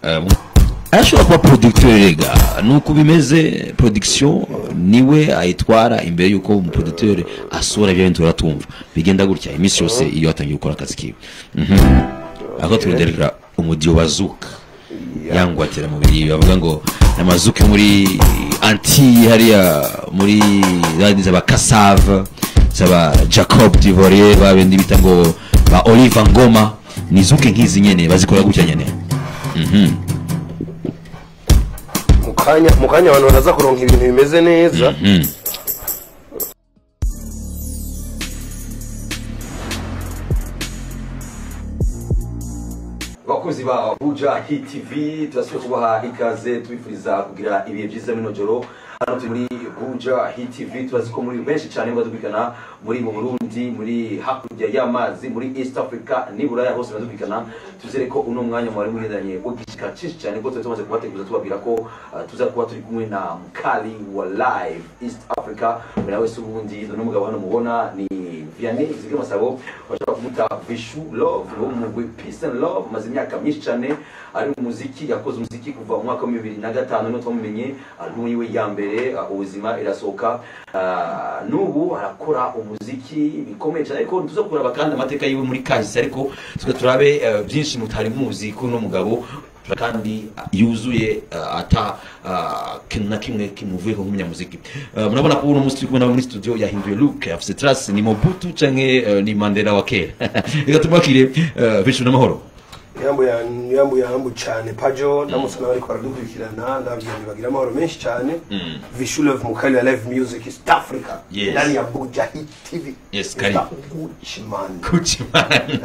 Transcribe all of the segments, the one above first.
Um, arashobora kuba producteur rega nuko bimeze production niwe ayitwara imbere yuko umuproducteur asura ibyo bintu turatumva bigenda gutya iminsi yose iyo atangiye gukora akazi kiwe Mhm. ako turuderera umudiyo bazuka yangwatira mu biri bavuga ngo amazuki muri anti hariya muri zandi zaba kasave zaba jacob divorier babindi bita ngo ba olive ngoma ni zuke nk'izi nyene bazikora gutya nyene Mhm. mu kanya mu kanya abantu baraza kuronka ibintu bimeze neza Mhm. abakozi ba buja hit tv turasubiye kubaha ikaze tubifuriza kugira ibihe byiza bino joro hano turi muri buja hit tv turazi ko muri benshi cyane badukurikirana muri mu burundi muri hakurya y'amazi muri east africa n'iburaya hose badukurikirana tuzere ko uno mwanya mwari mugendanye ugishika cyinshi cyane ko tuba tumaze kubateguza tubabwira ko uh, tuza kuba turi kumwe na mkali wa live east africa mbere wese ubundi uno mugabo hano mubona ni vianney zige masabo bashobora kumuta vishu love wo mu mugwi peace and love maze imyaka myinshi cyane ari mu muziki yakoze umuziki kuva mu mwaka wa bibiri na gatanu niho twamumenye albumu yiwe ya mbere uh, ubuzima irasohoka Uh, n'ubu arakora umuziki bikomeye cyane ariko tuza kuraba kandi amateka yiwe muri kahise ariko tuza turabe uh, byinshi mutari muzi kuri uno mugabo kandi yuzuye uh, ata uh, kintu na kimwe kimuvuyeho nk'umunyamuziki uh, murabona ko uno munsi turi kumwe nawe muri studio yahinduye look afise trace ni mobutu canke uh, ni mandela wa kera reka tumwakire uh, bishu n'amahoro yambu ya yambu yambu cyane pajo ndamusana bariko baradukurikirana ndababwira ngo bagira amahoro menshi cyane vishu love mukali wa live music east africa Yes. ndani ya buja hit tv Yes, karibu. Gucci man guci man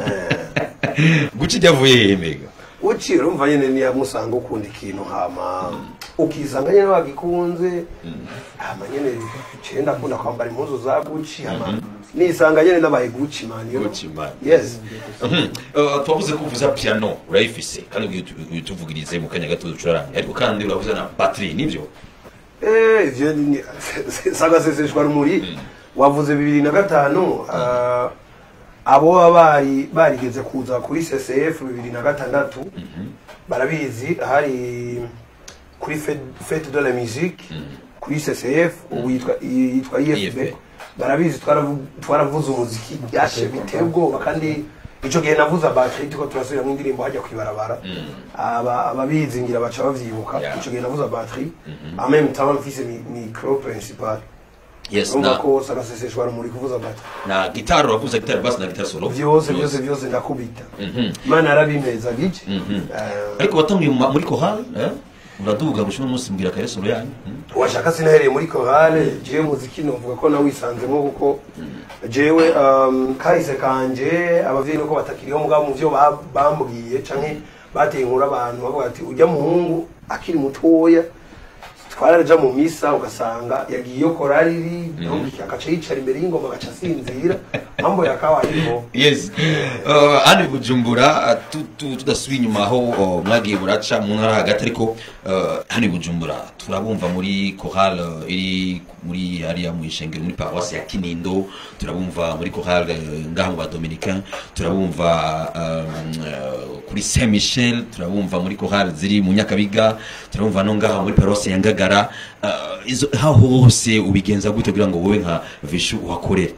guci ryavuye hehe mega uci urumva nyene niyamusanga ukunda ikintu hama ukisanga nyene wagikunze hama nyene ciye ndakunda kwambara impuzu za guci hama nisanga nyene nabaye guci man you know? Gucci man. yes Mhm. Uh, twavuze ko uvuza piano urayifise kandi ugiye utu- utuvugirize mu kanya gato ducuraranye ariko kandi uravuza na battery nivyo Eh, ivyo ni sagaseseshwa rumuri wavuze bibiri na gatanu ah, abo baba bari barigeze kuza kuri CCF bibiri na gatandatu barabizi hari kuri Fête- fete de la musique kuri CCF ubu yitwa yitwa IFB IFB. barabizi twaravu- twaravuze umuziki byashe biteye ubwoba kandi ico gihe navuze battery tuko turasubiramo indirimbo hajya kwibarabara aba ababizi ngira baca bavyibuka Yeah. ico gihe navuze battery en même temps mfise mi- micro principal yes urumva na, ko sagaseseshwa rumuri kuvuza battery na gitari uravuza gitari basi na gitari solo vyose vyose vyose ndakubita Mhm. imana yarabimeza gike Mhm. Eh, ariko watangiye mu ma- muri kohari eh? uraduga gushima umunsi mbwira kare solo yanyu Mhm. washaka sinahereye muri korale jewe muziki novuga ko nawisanzemo kuko jewe um, kahise kanje abavyeyi nuko batakiriho mugabo mu vyo ba- bambwiye canke bateye inkuru abantu bavuga ati ujya muhungu akiri mutoya twaraja mu misa ugasanga yagiye iyo korali iri donc agaca yicara imbere y'ingoma agaca asinzira mambo yakabayeho yes uh, hano i bujumbura tu- tu- tudasubiye inyuma aho uh, mwagiye buraca mu ntara hagati ariko uh, hano i bujumbura turabumva muri chorale uh, iri muri hariya mu ishengero muri paroisse ya kinindo turabumva muri chorale uh, ngaha mu badominicain turabumva um, uh, kuri saint michel turabumva muri chorale ziri mu nyakabiga turabumva no ngaha muri paroisse ya ngagara uh, izo aho hose ubigenza gute kugira ngo wowe nka vishu uhakorere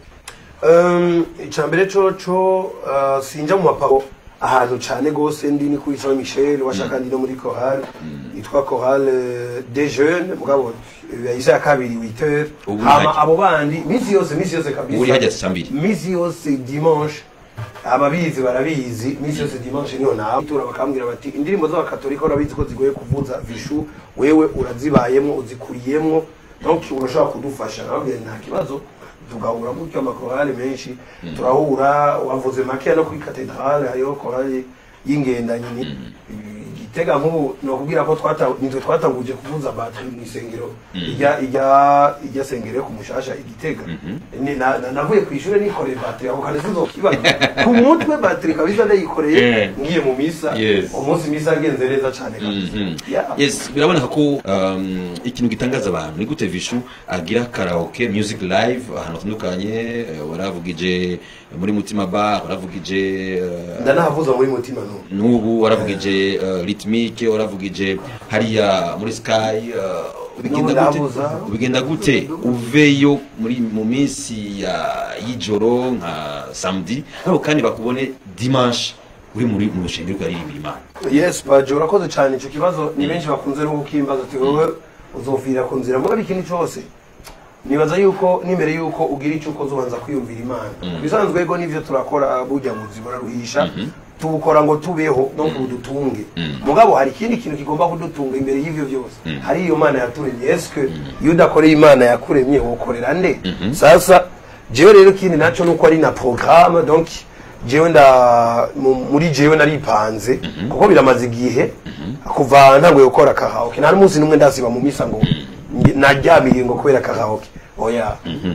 Um, icambere coco uh, sinja mu maparo ahantu cane gose ndi ni kuri Saint Michel washaka ndi no muri chorale yitwa chorale des jeunes mugabo yahise ya kabiri 8 heures Ubu hama hajya. abo bandi misi yose misi yose kabisa Uri hajya saa mbiri. misi yose dimanche ababizi barabizi misi yose dimanche niho nawe tura bakambwira bati indirimbo z'abakatolika urabizi ko zigoye kuvuza vishu wewe urazibayemwo uzikuriyemwo donc urashobora kudufasha nababwira nta kibazo tugahura gutyo amakorali menshi turahura wavuze makeya no kuri katedrale hariho korali y'ingendanyi ni igitega nk'ubu nokubwira ko twata- nitwe twatanguje kuvuza bateri mu isengero ijya ijya ijya sengero ku mushasha igitega Ni- na- na- navuye ku ishuri nikoreye bateri ako kane sizokibaza ku mutwe bateri kabisa ndayikoreye Eh. ngiye mu misa Yes. umunsi misa yagenze neza cyane kabisa Mhm. Yeah. yes biraboneka ko um, ikintu gitangaza abantu ni gute vishu agira karaoke music live ahantu hatandukanye eh, waravugije muri mutima bar waravugije eh, ndanahavuza muri mutima n'ubu n'ubu waravugije uh, rhythmique waravugije hariya muri sky uh, bigenda No, gute ndabuza. bigenda gute uveyo muri mu minsi ya y'ijoro nka samedi ariko kandi bakubone dimanche uri muri mu rushengero rwaririmbira imana yes baje urakoze cyane icyo kibazo ni benshi bakunze no gukimbaza ati wowe uzovira ku nzira mugabe ikintu cyose nibaza yuko n'imbere yuko ugira icyo ukoze ubanza kwiyumvira imana bisanzwe ego n'ivyo turakora burya mu buzima buraruhisha tubukora ngo tubeho no kudutunge mugabo hari ikindi kintu kigomba kudutunga imbere y'ivyo byose hari iyo mana yaturemye eske iyo udakoreye imana yakuremye wokorera nde sasa jewe rero ikindi naco nuko ari na programme donc jewe nda mu- muri jewe naripanze kuko biramaze igihe kuva ntanguye gukora karaoke nta n'umunsi n'umwe ndasiba mu misa ngo nge- naryamiye ngo kubera karaoke oya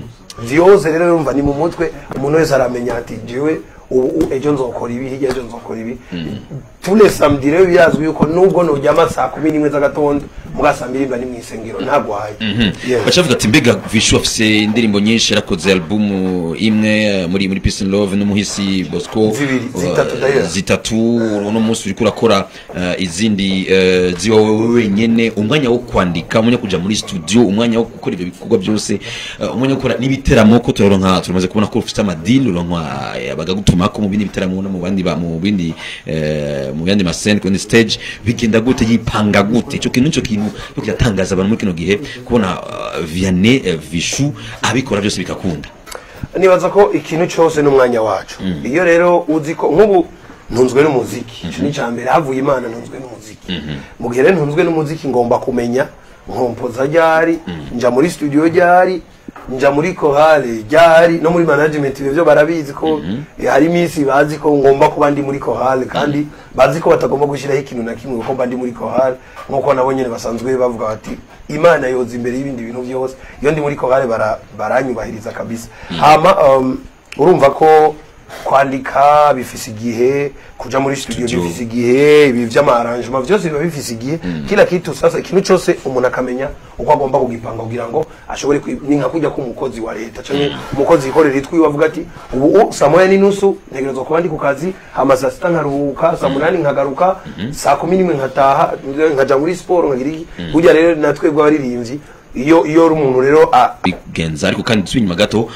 vyose rero urumva ni mu mutwe umuntu wese aramenya ati jewe ubu u- ejo nzokora ibi hirya ejo nzokora ibi tule samedi rero birazwi yuko nubwo noryama saa kumi n'imwe z'agatondo muga saa mbiri mba ni mw'isengero ntagwaye Yes. bacavuga ati mbega vishu afise indirimbo nyinshi yarakoze album imwe eh, muri muri peace and love n'umuhisi bosco Zibiri, uh, zitatu d'ailleurs. zitatu uno munsi uriko urakora uh, izindi uh, ziwa wewe wenyene umwanya wo kwandika umwanya wo kuja muri studio umwanya wo gukora ivyo bikorwa byose uh, umwanya wo gukora n'ibiteramo ko turaronka turamaze kubona ko ufite amadili uronka eh, bagagutumako mu bindi bitaramo no mu bandi ba- mu bindi eh, mu yandi mascene kuri stage bigenda gute yipanga gute ico kintu ico kintu cyo kiratangaza abantu muri kino gihe kubona uh, Vianney uh, Vishu abikora byose bikakunda nibaza ko ikintu cyose n'umwanya wacu iyo rero uzi ko nk'ubu ntunzwe n'umuziki ico ni icya mbere havuye imana ntunzwe n'umuziki mu gihe rero ntunzwe n'umuziki ngomba kumenya nkompoza ryari nja muri studio ryari nja muri korale ryari no muri management ibyo barabizi ko eh, hari iminsi bazi ko ngomba kuba ndi muri korale kandi bazi ko batagomba gushyiraho ikintu na kimwe kuko mba ndi muri korale nk'uko nabo nyine basanzwe bavuga bati imana yoza imbere y'ibindi bintu byose iyo ndi muri korale bara- baranyubahiriza kabisa hama um, urumva ko kwandika bifise igihe kuja muri studio Studio. bifise igihe ibi vy'amarangement vyose biba bifise igihe kila kitu sasa ikintu cose umuntu akamenya uko agomba kugipanga kugira ngo ashobore kwi- ni nka kujya k'umukozi wa leta canke umukozi yikorera itwiwe avuga ati ubu u- saa moya n'inusu ntegerezwa kuba ndi ku kazi hama saa sita nkaruhuka saa munani nkagaruka saa kumi n'imwe nkataha nkaja muri siporo nkagira iki burya rero natwebwe abaririmbyi iyo iyo uri umuntu rero a- bigenza ariko kandi turi inyuma gato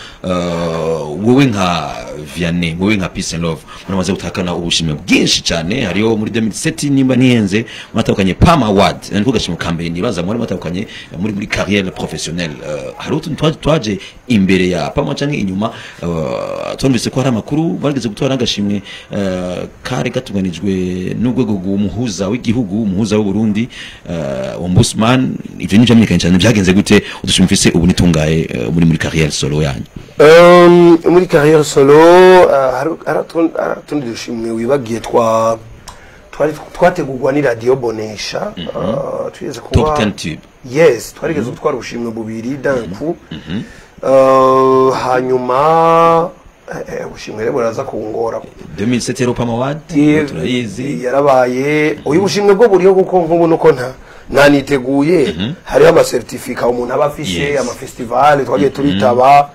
uh, wowe nka Vianney wowe nka Peace and Love muramaze gutakana ubushimwe bwinshi cyane hariho muri 2007 nimba nihenze mwatahukanye Palm Award niko gashimwe ka mbere nibaza muri mwatahukanye muri muri carrière professionnelle uh, hari utuntu twaje twaje imbere ya Palm canke inyuma uh, twumvise ko hari amakuru bageze gutwara n'agashimwe uh, kare gatunganijwe n'urwego rw'umuhuza w'igihugu umuhuza w'u Burundi uh, ombudsman ivyo ni vyamenyekanye cyane byagenze gute udushimwe mfise ubu nitungaye uh, muri muri carrière solo yanyu Um, muri carrière solo uh, hari hari utundi- hari utundi dushimwe wibagiye twa twari twategurwa ni radio bonesha uh, twigeze top kuba 10 tube yes twarigeze gutwara ubushimwe bubiri danku uh, hanyuma eh, eh, ubushimwe rero buraza kungora 2007 rero Palm Award Ye- turayizi yarabaye uyu bushimwe bwo buriho kuko nk'ubu nuko nta ntaniteguye hariho amasertifika umuntu aba afise Yes. amafestivale twagiye turitaba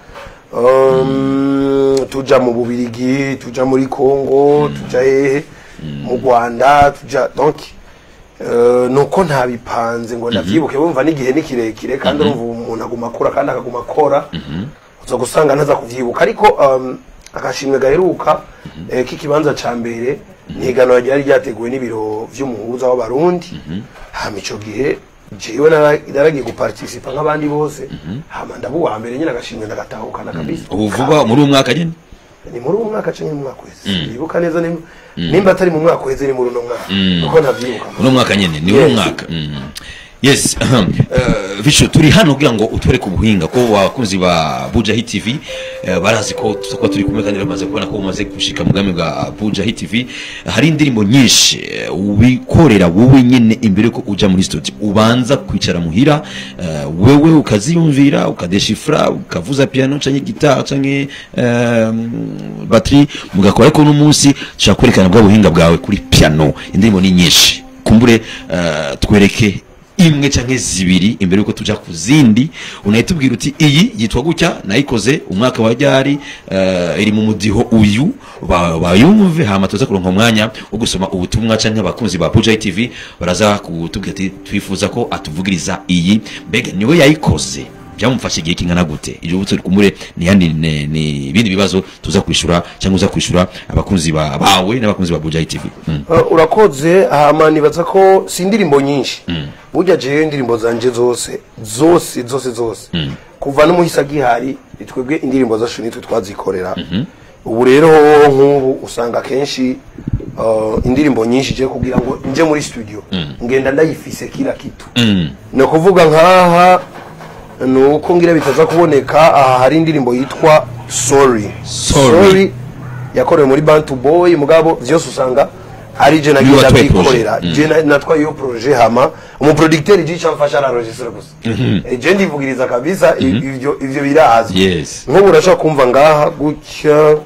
um, tuja mu bubirigi tuja muri congo tuja hehe mu rwanda tuja donc Uh, nuko ntabipanze ngo ndavyibuke bumva n'igihe ni kirekire kandi urumva umuntu aguma akura kandi akaguma akora uza gusanga ntaza kuvyibuka ariko um, agashimwe gaheruka eh, k'ikibanza ca mbere ni iganwa ryari ryateguwe n'ibiro vy'umuhuza w'abarundi hama ico gihe jewe nara- naragiye guparticipa nk'abandi bose hama ndaba uwa mbere nyine agashimwe ndagatahukana kabisa ubu vuba muri uwo mwaka nyene ni muri uwo mwaka canke mu mwaka uheze nibuka neza ni- nimba atari mu mwaka uheze ni muri uno mwaka kuko ntavyibuka uno mwaka nyene ni uno Yes. mwaka Mm. yes ahem. Eh, Vicho turi hano kugira ngo utwereke ubuhinga ko abakunzi ba Buja Hit TV eh, barazi ko tuzakuba turi kumwe kandi bamaze kubona ko umaze gushika mu bwami bwa Buja Hit TV hari indirimbo nyinshi eh, ubikorera wowe nyene imbere ko uja muri studio ubanza kwicara muhira eh, wewe ukaziyumvira ukadeshifra ukavuza piano canke guitar canke eh, batterie mugakora ariko n'umunsi tushaka kwerekana bwa buhinga bwawe kuri piano indirimbo ni nyinshi kumbure uh, twereke imwe canke zibiri imbere yuko tuja ku zindi unahita ubwira uti iyi yitwa gutya nayikoze umwaka wa ryari eh, iri mu mudiho uyu ba- bayumve hama tuza kuronka umwanya wo gusoma ubutumwa canke abakunzi ba Buja TV baraza kutubwira ati twifuza ko atuvugiriza iyi mbega niwe yayikoze byamufashe igihe kingana gute ijyo butse kumure ni yandi ne- ni ibindi bibazo tuza kwishura cyangwa uza kwishura abakunzi ba- bawe n'abakunzi ba Buja TV mm. Uh, urakoze hama nibaza ko si indirimbo nyinshi burya jewe indirimbo zanje zose zose zose zose kuva n'umuhisa gihari ni twebwe indirimbo zacu nitwe twazikorera ubu rero nk'ubu usanga kenshi uh, indirimbo nyinshi je kugira ngo nje muri studio ngenda ndayifise kila kitu Mm. ni ukuvuga nk'aha ni uko ngira bitaza kuboneka aha hari indirimbo yitwa sorry Sorry. yakorewe muri bantu boy mugabo vyose usanga ari je Niwe nagenda watwaye byikorera projet. je na- natwaye iyo projet hama umuproducteur je camfasha araregistre gusa Eh, je ndivugiriza kabisa i- ivyo ivyo birazwi Yes. nk'ubu urashobora kumva ngaha gutya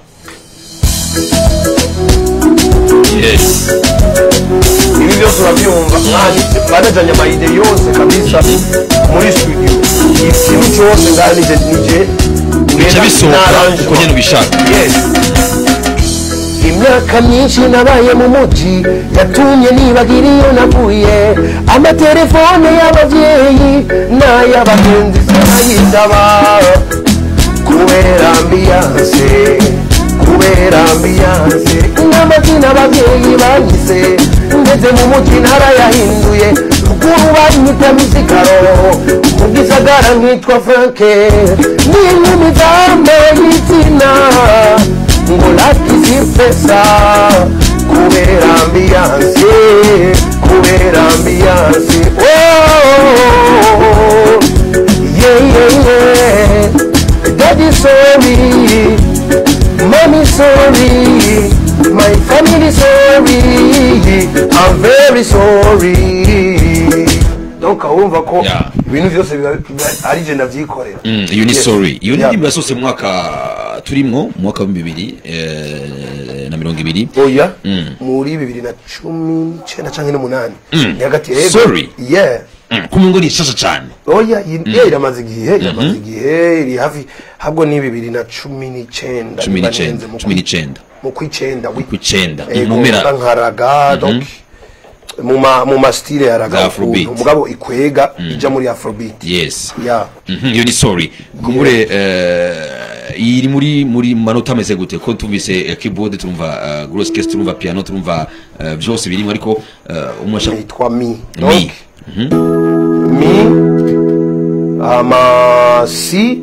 yes ibi byose urabyumva mwani banajanye amayide yose kabisa muri studio ikintu cyose ngaha nije nije bica bisohoka uko nyene ubishaka Yes. imyaka myinshi nabaye mu muji yatumye nibagira iyo navuye amatelefone y'ababyeyi n'ay'abagenzi sinayitaba kubera ambiyanse kubera ambiyanse n'amazina ababyeyi banyise ngeze mu muji narayahinduye ruguru banyita misikaro mu gisagara nkitwa franke n'inkumi zambaye izina ngo lakisi pesa kubera ambiyanse kubera ambiyanse oh, yeah, yeah, yeah. Daddy sorry, mommy sorry, my family sorry, I'm very sorry. Donc wumva ko Yeah. ibintu byose biba biba ari je ndavyikorera. Mm, iyo ni Yes. sorry iyo Yeah. ndirimbo yasohotse mu mwaka turimwo mu mwaka wa bibiri eh, na mirongo ibiri oya Mm. muri bibiri na cumi n'icyenda canke n'umunani Mm. ni hagati yego. Sorry. yeah Mm, kumwe ngo ni ishasha cyane oya iyi- yeah, iramaze igihe iramaze igihe iri hafi habwo ni bibiri na cumi n'icyenda cumi niba n'icyenda ntenze mu cumi kwi- n'icyenda mu kw'icyenda wi- ku icenda Ego, mu mpera nkaraga donc mu ma mu ma style ya raga Za Afrobeat. ukuntu, mugabo ikwega ija muri afrobeat yes ya Mhm, iyo ni sorry kumure eh, iri muri muri manota ameze gute ko tumvise eh, keyboard turumva eh, gross case turumva piano turumva eh, byose birimo ariko eh, umwe ashaka yitwa mi mi donc mi ama si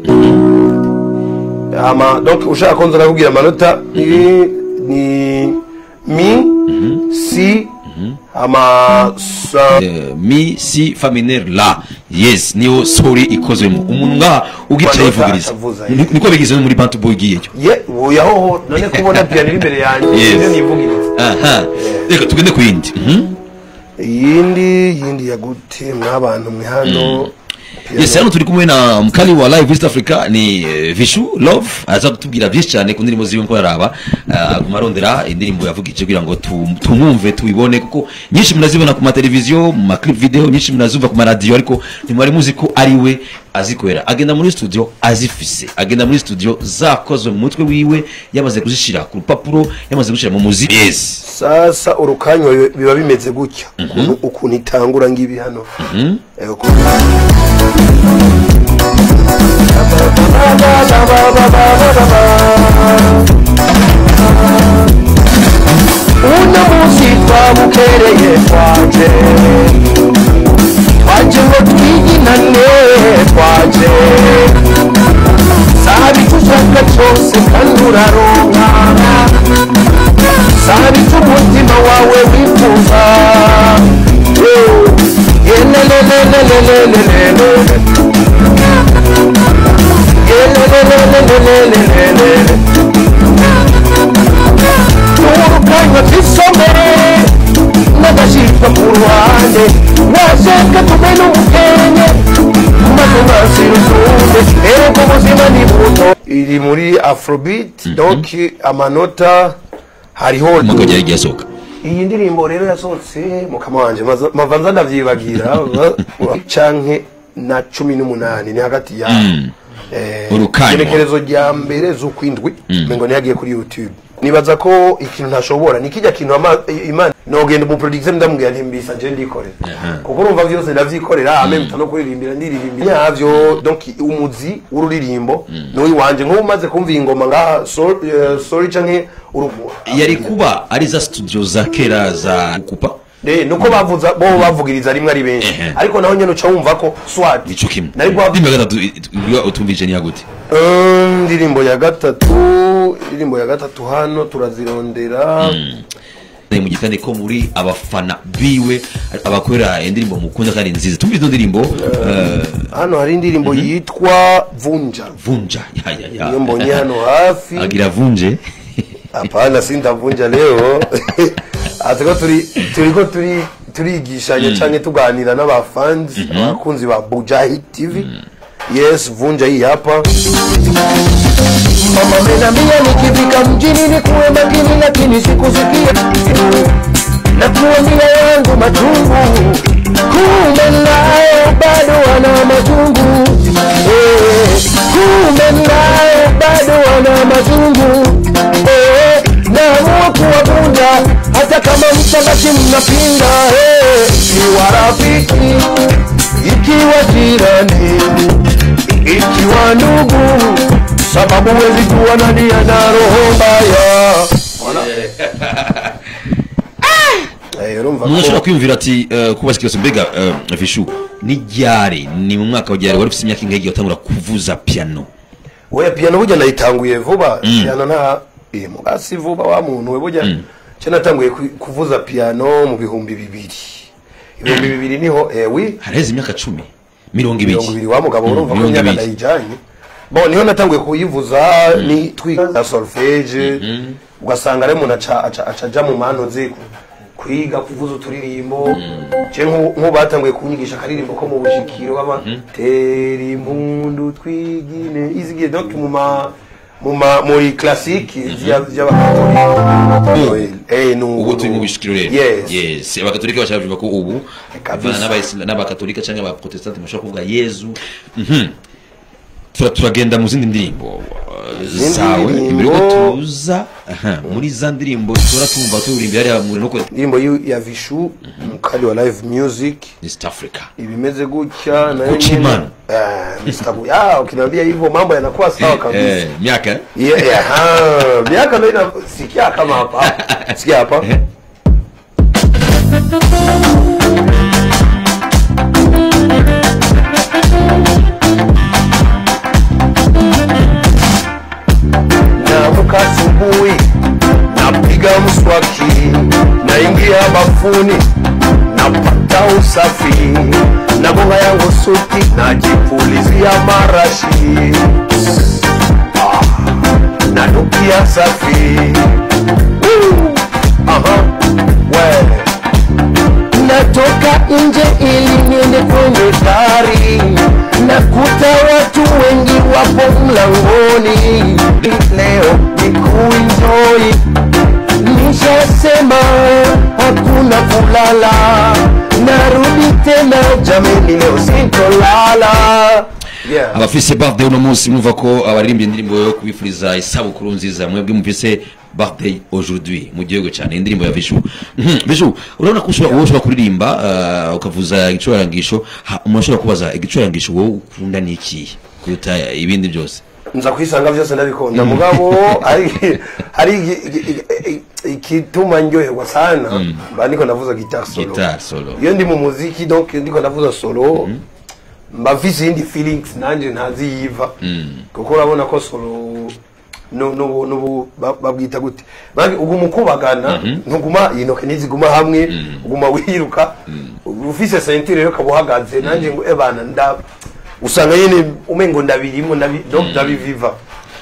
ama donc ushaka ko nza nakubwira amanota ni ni mi si ama sa Eh, mi si faminere la yes niyo sorry ikozwemo umuntu ngaha ugicaye Manota yivugiriza atavuza, Ni- niko bigize no muri bantu boy igiyeyo ye uyahoho none kubona piano iri imbere yanjye Yes. nivyo nivugiriza aha reka tugende ku yindi Mhm. iyindi yindi ya gute mwabantu mwe hano piano. yes hano turi kumwe na mkali wa live east africa ni eh, vishu love aza kutubwira byinshi cyane ku ndirimbo ziwe nko yaraba eh, aguma arondera indirimbo yavugije kugira ngo tu- tumwumve tubibone kuko nyinshi munazibona ku mateleviziyo mu maclip video nyinshi munazumva ku maradiyo ariko ntimwari muzi ko ari we azikorera agenda muri studio azifise agenda muri studio zakozwe mu mutwe wiwe yamaze kuzishyira ku rupapuro yamaze gushyira mu muziki yes sasa urukanywa biba- biba bimeze gutya ukuntu ukuntu itangura ngibi hano Eh, ukuntu- uno munsi twabukereye twaje twaje ngo twiginane twaje sabi tushaka cyose kandi uraronka sabi cy'umutima wawe wifuza yelelelelelelelele yelelelelelelele urukanywa twisomere n'agashyirwa ku ruhande washaka tube n'umukene maze mwasira utunde erega ubuzima ni buto iri muri afrobeat donc amanota hariho umwaka wagiye agiye asohoka iyi ndirimbo rero yasohotse mukama wanje maza- mava nza ndavyibagira ba- canke na cumi n'umunani ni hagati ya eh, Urukanywa. igenekerezo rya mbere z'ukwindwi mengo niyagiye kuri youtube nibaza ko ikintu ntashobora ni kijya kintu ama- imana nogenda umuproducer ndamubwira nti mbisa je ndikorera kuko urumva vyose ndavyikorera ame mpita no kuririmbira ndiririmbira nyavyo donc umuzi w'ururirimbo n'uyu wanje nk'ubu umaze kumva iyi ngoma ngaha so- eh, sorry canke urugu yari kuba ari za studio za kera za kupa Eh, nuko bavuza bo bavugiriza rimwe ari benshi Ehe. ariko naho nyene uca wumva ko swat nico kimwe nari guha ndimba gatatu iyo utumvije ni yagute Um, indirimbo ya gatatu indirimbo ya gatatu hano turazirondera ni mu gitande ko muri abafana biwe abakorera indirimbo mukunda kandi nziza tumvise ino ndirimbo eh, hano hari indirimbo yitwa vunja vunja ya ya ya iyo mbonye hano hafi agira vunje hapana sindavunja leo atiko turi turiko turi turigishanya canke tuganira n'abafans abakunzi ba Bujahi TV yes vunja hii hapa mama menambia nikifika mjini ni kuwe makini lakini sikusikia na kuambia yangu machungu kumbe naye bado wana machungu Eh, kumbe naye bado wana machungu Eh, naamua kuwavunja hata kama mtabaki mnapinga Eh, ikiwa rafiki ikiwa jirani ikiwa ndugu sababu wezi kuwa nani ana roho mbaya Eh, urumva umuntu ashobora ko kwiyumvira ati eh, kubaza ikibazo mbega eh, vishu ni ryari ni mu mwaka wa ryari wari ufite imyaka ingahe igihe watangura kuvuza piano we piano burya nayitanguye vuba piano nta eh, mugasi vuba wa muntu we burya cyo natanguye ku- kuvuza piano mu bihumbi bibiri ibihumbi bibiri niho eh, wi haraheze imyaka cumi mirongo ibiri mirongo ibiri wa mugabo Mm, urumva ko mirongo imyaka ibiri. ndayijanye bon niho natanguye kuyivuza ni twiga solfege ugasanga rero umuntu aca aca- aca aja mu mano ze ku- kwiga kuvuza uturirimbo je nk'ubu nk'ubu batanguye kunyigisha akaririmbo ko mu bushikiro baba tera impundu twigine izigiye donc mu ma mu ma muri classique y'abakatolika eh nubu ubu turi mu bishikiro rero yes yes abakatolika bashaka kuvuga ko ubu Kabisa. abana n'abayisilamu n'abakatolika cyangwa abaprotestanti bashobora kuvuga yezu Mhm. Tura- turagenda mu zindi ndirimbo uh, Izindi zawe ndirimbo- imbere yuko tuza aha, muri za ndirimbo tura tumva turirimba hariya muri no indirimbo yu- ya vishu mukali wa live music East Africa ibimeze gutya nayo Gucci nyene- man. Eh, Mr. Bu- ah ukiniambia hivyo mambo yanakuwa sawa kabisa eh miaka eh? Yeah, yeah, ah, miaka ndio ina sikia kama hapa sikia hapa naamka asubuhi napiga mswaki naingia bafuni napata usafi na bonga yangu suti najipulizia marashi ah, nanukia safi Woo! Aha, we natoka nje ili niende kwenye gari nakuta watu wengi wapo mlangoni leo ni kuenjoy nishasema hakuna kulala narudi tena jameni leo sintolala yeah. abafise birthday uno munsi mwumva ko abaririmbye indirimbo yo kubifuriza isabukuru nziza mwebwe mufise birthday aujourd'hui mu gihugu cyane indirimbo ya Vishu Mhm, Vishu urabona ko ushobora wowe ushobora kuririmba uh, ukavuza igicurangisho ha- umuntu ashobora kubaza igicurangisho wowe ukunda ni ikihe kuruta ibindi byose nza kwisanga byose ndabikunda mugabo hari hari igi- igi- igi- ikituma ndyoherwa sana mba ndiko ndavuza guitar solo Guitar solo. iyo ndi mu muziki donc ndiko ndavuza solo mba mfise iyindi feelings nanje ntaziyiva kuko urabona ko solo nu- nubu nubu ba- babwita gute Bagi- uguma ukubagana ntuguma intoke ntiziguma hamwe uguma wiruka ufise sentire rero ukaba uhagaze nanjye ngo ebana nda usanga nyine umengo ndabirimo ndabi- donc ndabiviva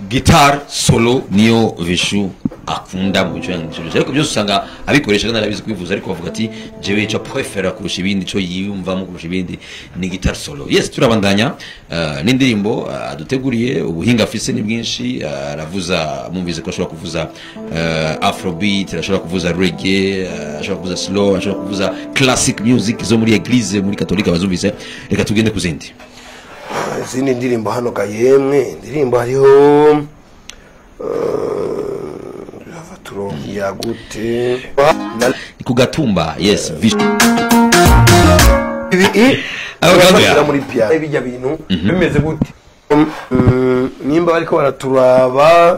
guitar solo niyo vishu akunda mu bicurangisho byose ariko byose usanga abikoresha kandi arabizi kwivuza ariko bavuga ati jewe ico prefera kurusha ibindi ico yiyumvamo kurusha ibindi ni guitar solo yes turabandanya uh, n'indirimbo uh, aduteguriye ubuhinga afise ni bwinshi uh, aravuza mumvise ko ashobora kuvuza uh, afrobeat arashobora kuvuza reggae uh, ashobora kuvuza slow ashobora kuvuza classic music zo muri eglise muri katolika bazumvise reka tugende ku zindi izindi ndirimbo hano ga yemwe indirimbo hariho rava turonkiya gute Na- ni ku gatumba yes vishu ibi i Abo gabo urabashyira ya. muri piano bijya bintu bimeze gute Mm, nimba bariko baraturaba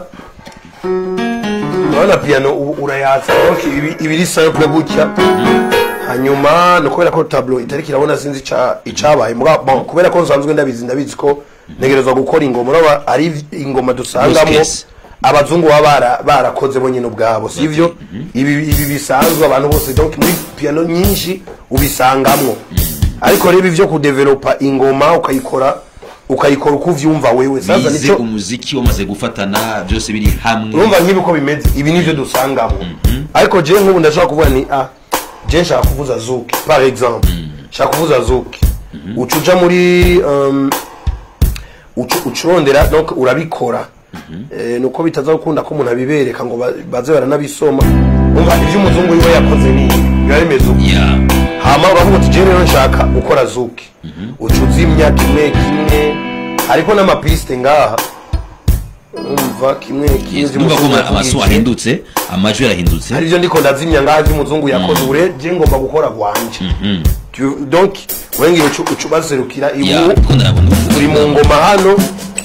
urabona piano ubu urayatsa donc ibi- ibiri simple gutya hanyuma ni ukubera ko tablo itariki irabona sinzi ica- icabaye Muga- bon, kubera ko nsanzwe ndabizi ndabizi ko ntegerezwa gukora ingoma uraba ari ingoma dusangamo Yes. abazungu baba bara- barakoze bo nyine ubwabo sivyo ibi ibi bisanzwe abantu bose donc muri piano nyinshi ubisangamwo ariko rero ibyo kudevelopa ingoma ukayikora ukayikora uko uvyumva wewe sasa bize nico umuziki wamaze gufatana byose biri hamwe urumva nk'ibi uko bimeze ibi nivyo dusangamo ariko je nk'ubu ndashobora kuvuga ni ah je nshaka kuvuza zuki par exemple nshaka kuvuza zuki uca uja muri um, uca uca urondera donc urabikora Eh, nuko bitaza gukunda ko umuntu abibereka ngo ba- baze baranabisoma umva ivyo umuzungu wiwe yakoze ni ibi, biba bimeze uko ya hama uravuga uti jewe rero nshaka gukora zuki uca uzimya kimwe kimwe hariko n'amapiste ngaha umva kimwe kimwe numva ko z'umuzungu amaso yavugije. ahindutse amajwi yarahindutse arivyo ndiko ndazimya ngaha vy'umuzungu yakoze ure je ngomba gukora gwanje Tu- donc wengiwe uca uca ubaserukira ya ibu ko ndabona uri mu ngoma hano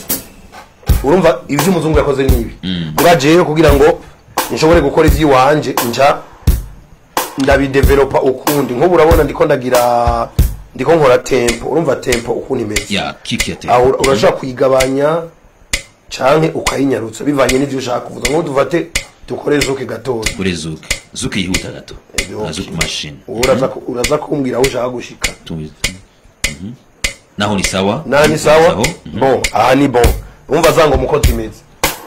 urumva ibyo umuzungu yakoze ni ibi mbwa jewe kugira ngo nshobore gukora iby'iwanje nja ndabidevelopa ukundi nk'ubu urabona ndiko ndagira ndiko nkora tempo urumva tempo ukuntu imeze ya kiki ya aho tempo urashobora kuyigabanya canke ukayinyarutsa bivanye n'ivyo ushaka kuvuga nk'ubu dufate dukore zuke gatoya kuri zuki zuki yihuta gato Ebyo, na zuki machine Ubu uraza ku- uraza kumbwira aho ushaka gushika Tu- Mhm. naho ni sawa naha ni sawa Sawa. bon aha ni bon umva za ngoma uko zimeze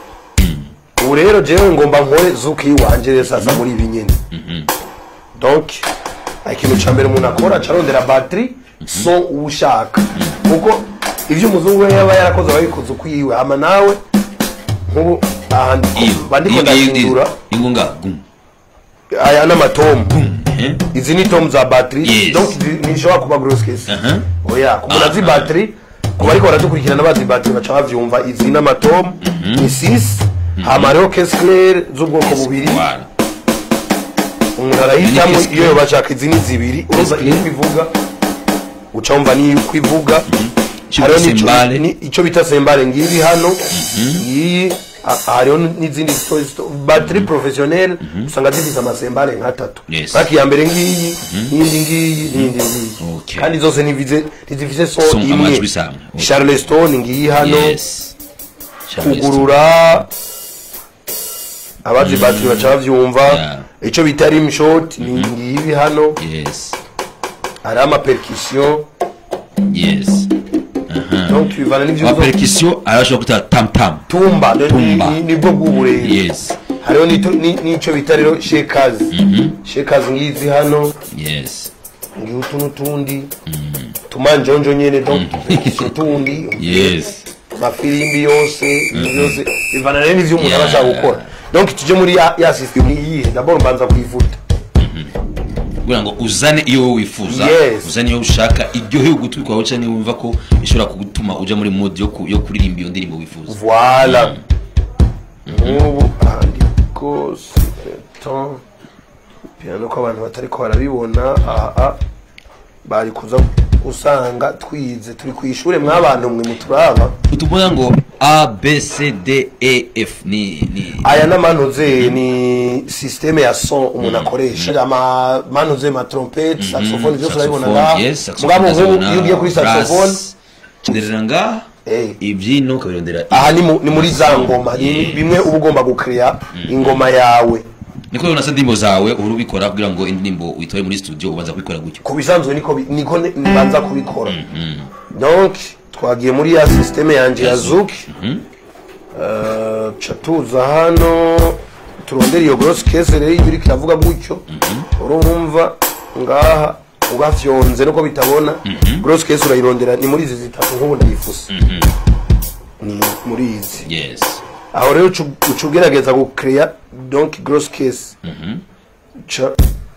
ubu rero jewe ngomba nkore zuki yiwanje rero sasa muri ibi nyene donc ikintu ca mbere umuntu akora acarondera batterie son uwo ushaka kuko ivyo umuzungu we yaba yarakoze ababikoze uko yiwe hama nawe nk'ubu aha iyo mba ndiko iyo- iyo- ndahindura ingunga gum aya n'amatomu eh izi ni tomu za batterie Yes. donc zi- ntishobora kuba grosse case Aha. oya ku muntu azi Aha. batterie ku bariko baradukurikirana bazi batterie baca bavyumva izi n'amatomu ni 6 hama hariho case claire z'ubwoko bubiri Voilà. umuntu arahitamo Ni case iyo yoba ashaka izi ni zibiri urumva Case iyo kwivuga uca wumva niyo kwivuga Icyo hariho bita n'ico- sembare. ni- ico bita sembare ngibi hano iyi ha- hariho n'izindi zito- zito- batterie professionnelle usanga zifise amasembare nk'atatu Yes. ariko iya mbere ngiyi n'iyindi ngiyi n'iyindi ngiyi Okay. kandi zose ntivize- ntizifise so Son imwe amajwi samwe. Okay. charleston ngiyi hano yes Charles. kugurura abazi batterie baca bavyumva Yeah. ico bita rim shot ni ngibi hano yes hari amapercussion yes donc bivana n'ivyo wa uzo- percussion arashobora kuta tam tam tumba ni- Tumba. ni- nibwo bw'uburere yes hariho n'ito- ni- n'ico bita rero shakers shakers ngizi hano yes ngiho utu n'utundi tumanjonjo nyene donc percussion tundi yes amafirimbi yose ibintu byose bivana rero n'ivyo umuntu aba Yeah. ashaka gukora donc tuje muri ya ya system ni iyihe d'abord mbanza kuyivuta kugira ngo uzane iyo wowe wifuza Yes. uzane iyo ushaka iryoheye ugutwi kwawe cyangwa niba wumva ko ishobora kugutuma uja muri mode yo ku- yo kuririmba iyo ndirimbo wifuza Voilà. Nk'ubu handiko sipeton piano ko abantu batari ko barabibona aha bari kuza usanga twize turi ku ishure mw'abantu mwe muturaba utuvuga ngo a b c d e f ni ni aya n'amanuze ni systeme ya son umuntu akoresha ama manuze ma trompete saxophone byose urabibona ngaha yes saxophone mugabo nk'ubu ndazibona, iyo ugiye kuri saxophone brass, nderera ngaha Eh. ibyino ukabirondera aha ni mu- ni muri za ngoma ni Yes. bimwe uba ugomba gukeya ingoma yawe niko rero nasa indirimbo zawe uhora ubikora kugira ngo indirimbo uyitore muri studio ubanza kubikora gutyo ku bisanzwe niko bi- niko ne- nibanza kubikora donc twagiye muri ya systeme yanje ya Ya zouk Eh, ca tuza hano turondera iyo gross case rero iyo uriko iravuga gutyo urumva ngaha ugafyonze nuko bitabona gross case urayirondera ni muri izi zitatu nk'ubu ndayifuse ni muri izi yes aho rero uca uca ugerageza gucreya donc gross case ca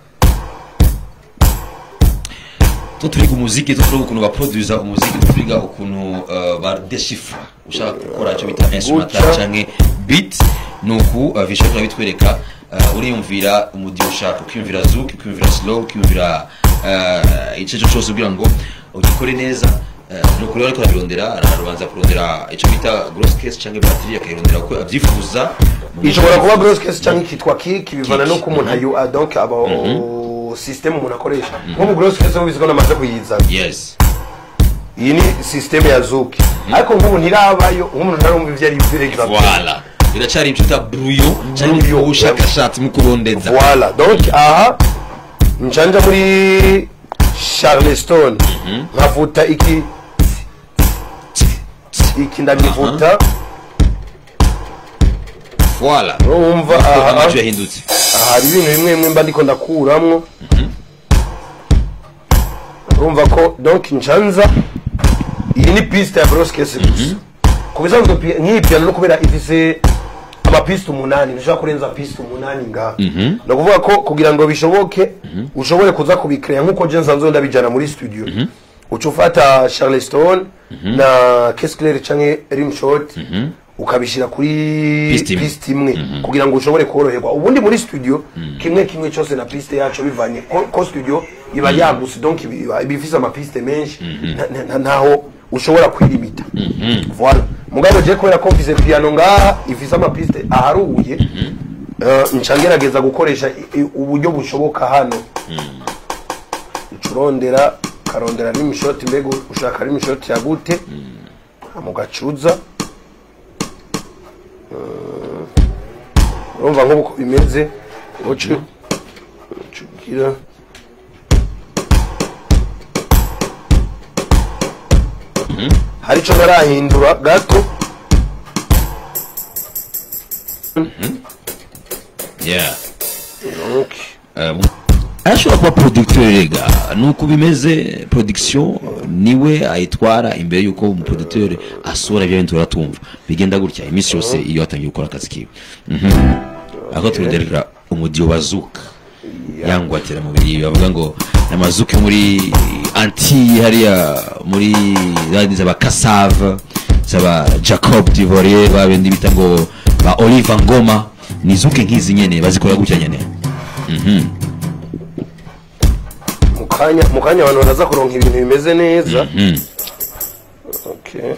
tu turiga umuziki tu turiga ukuntu baproduza umuziki tu turiga ukuntu uh, badeshifra ushaka gukora icyo bita instrumental Guca. canke beat nuku uh, visual turabitwereka uh, uriyumvira umudiho ushaka ukiyumvira zouk ukiyumvira slow ukiyumvira uh, ico cyo cyose kugira ngo ugikore neza uh, nuko rero ariko arabirondera arabanza kurondera icyo bita gross case canke batterie akayirondera uko avyifuza ishobora kuba gross case cyangwa ikitwa kick bivana Kick. nuko umuntu ayu ah, donc aba system umuntu akoresha nko mu gross case mubizi ko namaze kuyizana yes iyi ni system ya zuki ariko nk'ubu ntirabayo nk'umuntu ntarumva ivyo ari byo exact voilà biracari icyo bita brouillon canke Brouillon. ubushakashatsi mu kurondeza voilà donc aha njanja muri charleston nkavuta iki iki ndagivuta voilà urumva Aha, aha amajwi yahindutse hari ibintu bimwe bimwe mba ndiko ndakuramwo urumva ko donc ncanza iyi ni piste ya broskese gusa ku bisanzwe pi- nk'iyi piano no kubera ifise amapiste umunani ntushobora kurenza piste umunani ngaha ni ukuvuga ko kugira ngo bishoboke ushobore kuza kubikreya nk'uko je nsanzwe ndabijana muri studio uca ufata charleston na kescler canke rimshot ukabishira kuri Piste imwe. piste imwe kugira ngo ushobore koroherwa ubundi muri studio kimwe kimwe cyose na piste yacu bivanye ko, ko studio iba yagutse donc iba iba ifise amapiste menshi nta- nta- nta- ntaho ushobora kwirimita voilà mugabo je kubera ko mfise piano ngaha ifise amapiste aharuye eh, nca ngerageza gukoresha i- i- uburyo bushoboka hano ucurondera karondera rimishoti mbega ushaka rimishoti ya gute mugacuza urumva nk'uko bimeze uca uca ugira hari icyo barahindura gato yeah Okay. Um, ashobora kuba producteur rega nuko bimeze production niwe ayitwara imbere yuko umuproducteur asura ibyo bintu turatumva bigenda gutya iminsi yose iyo atangiye gukora akazi kiwe Mhm. ako turonderera umudiyo wa zuka yangwatira mu biri bavuga ngo amazuka yo muri anti hariya muri zandi zaba kasave zaba jacob divorie babindi bita ngo ba oliver ngoma ni zuke nk'izi nyene bazikora gutya nyene mu kanya mu kanya abantu baraza kuronka ibintu bimeze neza Mhm. okay.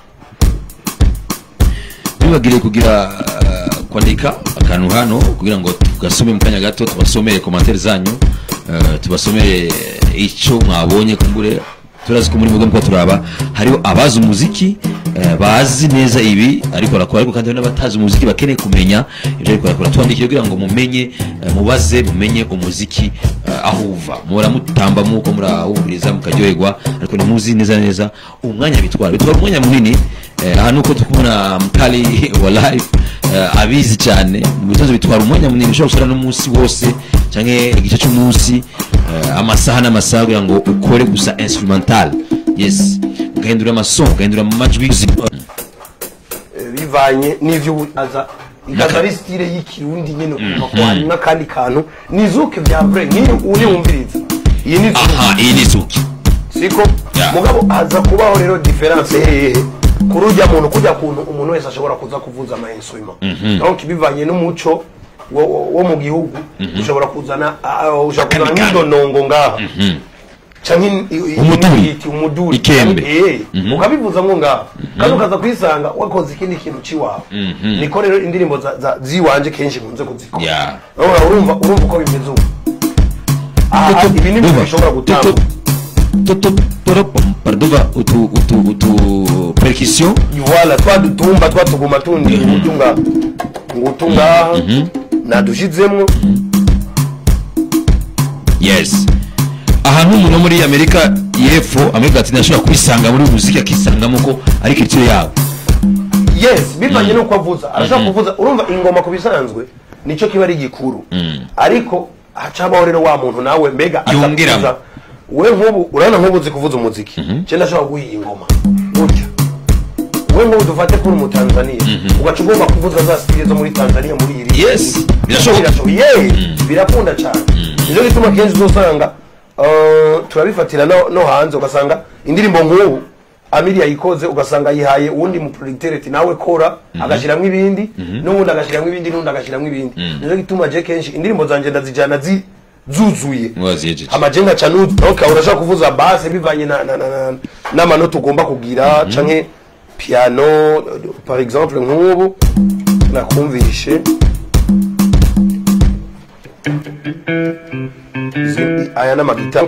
ntibagire kugira uh, kwandika akantu hano kugira ngo tugasome mu kanya gato tubasomere komantere zanyu uh, tubasomere icyo mwabonye kumbure turazi ko muri mugo mko turaba hariho abazi umuziki uh, bazi neza ibi ariko barakora ariko kandi hari n'abatazi umuziki bakeneye kumenya ibyo ariko barakora twandikire kugira ngo mumenye uh, mubaze mumenye umuziki uh, aho uva muhora mutamba muko murawumviriza mukaryoherwa ariko ntimuzi neza neza umwanya bitwara bitwara umwanya munini Eh, aha nuko tukubona mkali wa live eh, abizi cyane mu bitozo bitwara umwanya munini ushobora gusura n'umunsi wose cyangwa igice cy'umunsi eh, amasaha n'amasaha kugira ngo ukore gusa instrumental yes ugahindura amaso ugahindura amajwi Eh, bivanye n'ivyo ubu- aza ikaza ari style y'ikirundi nyene ukumva ko hari n'akandi kantu ni zuke vya vrai nk'iyo uri wumviriza iyi ni zuke aha iyi ni zuki siko Yeah. mugabo haza kubaho rero difference hehe kuri urya muntu kujya kuntu umuntu wese ashobora kuza kuvuza ama instrument donc bivanye n'umuco wo, wo, wo mu gihugu ushobora kuzana ah, ushobora kuzana Akandi kantu. nk'indonongo ngaha canke i- i- Umuduri. i- umuduri Ikembe. Eh, ukabivuza ngo ngaha kandi ukaza kwisanga wakoze ikindi kintu ciwawe niko rero indirimbo za- za- ziwanje kenshi nkunze kuzikora Yeah. urumva urumva urumva uko bimeze ubu aha ibi ni ibintu bishobora gutanga parduva utu utu utu percussion voilà twa dutumba twa tuguma tundi ngutu nga ngutu ngaha nadushizemwo yes ahantu umuntu wo muri amerika y'epfo amerika latine ashobora kubisanga muri uyu muziki akisangamo ko ari culture yabo yes bivanye n'uko avuza arashaka kuvuza urumva ingoma ku bisanzwe nicyo kiba ari gikuru ariko hacabaho rero wa muntu nawe mbega aza Yungiramo. kuvuza. we nk'ubu urabona nk'ubu uzi kuvuza umuziki nje ndashobora guha iyi ngoma gutya we nk'ubu dufate kuri umutanzaniya ugaca ugomba kuvuza za stile zo muri tanzania muri iri Yes, birashoboka. ye birakunda cyane nicyo gituma kenshi uzosanga eh, turabifatira no no hanze ugasanga indirimbo nk'ubu amiri yayikoze ugasanga yihaye uwundi muproducteur ati nawe kora agashyiramo ibindi n'uwundi agashyiramo ibindi n'uwundi agashyiramo ibindi nicyo gituma je kenshi indirimbo zanjye ndazijyana zi zuzuye waziyejeje amajenga ca nudu donc urashaka kuvuza base bivanye na- na- na- na- n'amanota ugomba kugira canke piano par exemple nk'ubu nakumvishe Izi- aya n'amagitari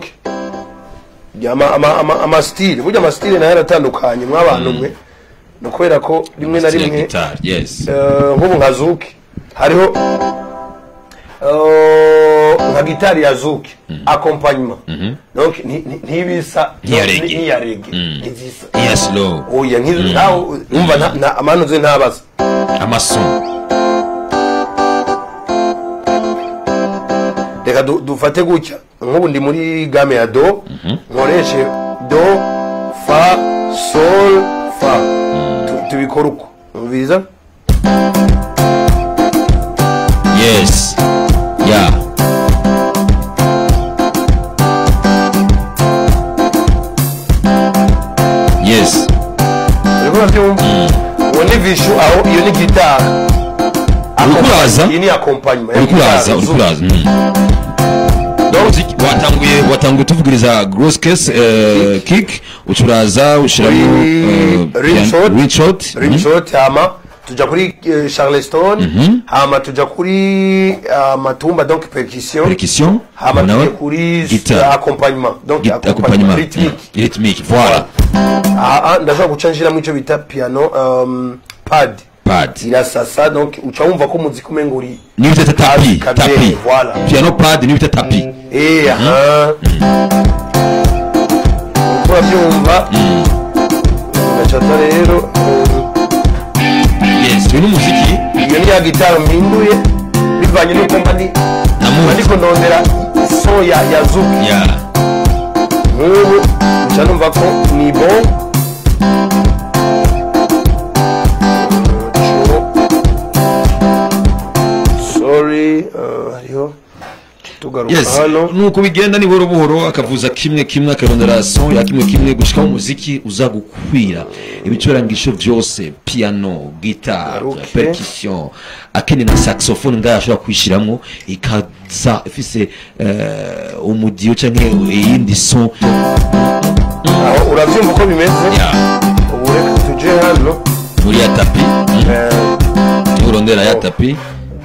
amastile burya amastile nayo aratandukanye mw'abantu mwe ni ukubera ko rimwe na Style ya rimwe guitar yes Eh, nk'ubu nka zuki hariho eh, nka gitari ya zuki accompagnement donc nti- nti- ntibisa Nk'iya ni- reggae. nk'iya rege Mm. ntizisa iya slow oya nk'izo nawe umva nta- nta- amanu ze ntabaza amason reka du- dufate gutya nk'ubu ndi muri game ya do nkoreshe do fa sol fa Tu- tubikora uko umviriza yes yeah yes uriko urabyumva uwo ni vishu aho iyo ni gitari Uriko uraza? iyi ni accompagnement ya uriko uraza gitari, uriko zuki. uraza mm. Umuziki watanguye watanguye tuvugiriza gross case eh, kick ucuraza ushiramo Kuri ring shot. ring shot rim shot hama tuja kuri eh, charleston hama tuja kuri ah, matumba donc percussion percussion hama nawe tuje kuri guitar accompagnement donc Git- accompagnement accompagnement rythmique Mm, rythmique voilà aha ndashobora guca nshiramo ico bita piano um, pad pad irasasa donc uca wumva ko umuziki umenga uri niyo bita tapi Kabiri, tapi voilà. piano pad niyo bita tapi Eh, aha uriko uravyumva ugacata rero yes uyu ni umuziki iyo ni ya gitari mpinduye bivanye n'uko mba ndi Na mba mood. ndiko ndondera so ya ya zuki ya nk'ubu nca numva ko ni bon sorry uh, hariho tugaruka yes hano nuko bigenda ni buhoro buhoro akavuza kimwe kimwe akarondera son ya kimwe kimwe gushika mu muziki uza gukwira ibicurangisho vyose piano guitar Okay. percussion akene na saxophone ngaho ashobora kwishiramwo ikaza ifise eh, umudiyo canke iyindi son aho uravyumva uko bimeze ya ubu reka tuje hano muri ya tapi eh, niho urondera ya tapi